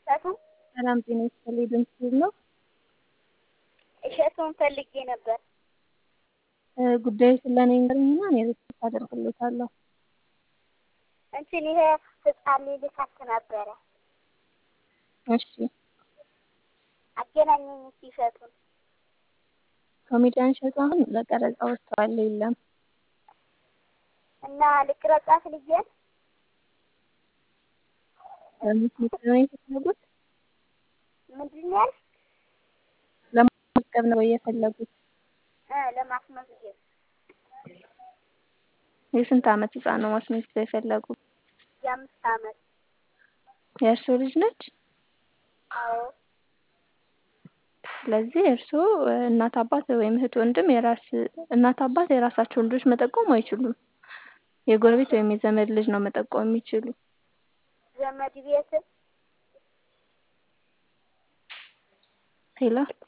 እሸቱን ሰላም ጤና ይስጥልኝ ድምፅህ ነው? እሸቱን ፈልጌ ነበር። ጉዳዩ ስለኔ ይንገሩኝና እኔ ሪፖርት አደርግልዎታለሁ። እንትን ይሄ ህፃን ልጅ ልካት ነበረ። እሺ አገናኘኝ እስኪ እሸቱን። ኮሜዲያን እሸቱ አሁን ለቀረጻ ወጥተዋል የለም። እና ልቅረጻት ልጄን ለማስመዝገብ ነው የፈለጉት? ምንድን ነው ያልሽ? ለማስመዝገብ ነው የፈለጉት? እ ለማስመዝገብ የስንት ዓመት ህፃን ነው ማስመዝገብ የፈለጉት? የአምስት ዓመት የእርስዎ ልጅ ነች? አዎ ስለዚህ እርስዎ እናት አባት ወይም እህት ወንድም የራስ እናት አባት የራሳቸውን ልጆች መጠቆም አይችሉም። የጎረቤት ወይም የዘመድ ልጅ ነው መጠቆም የሚችሉ። ዘመድ ቤት ሄሎ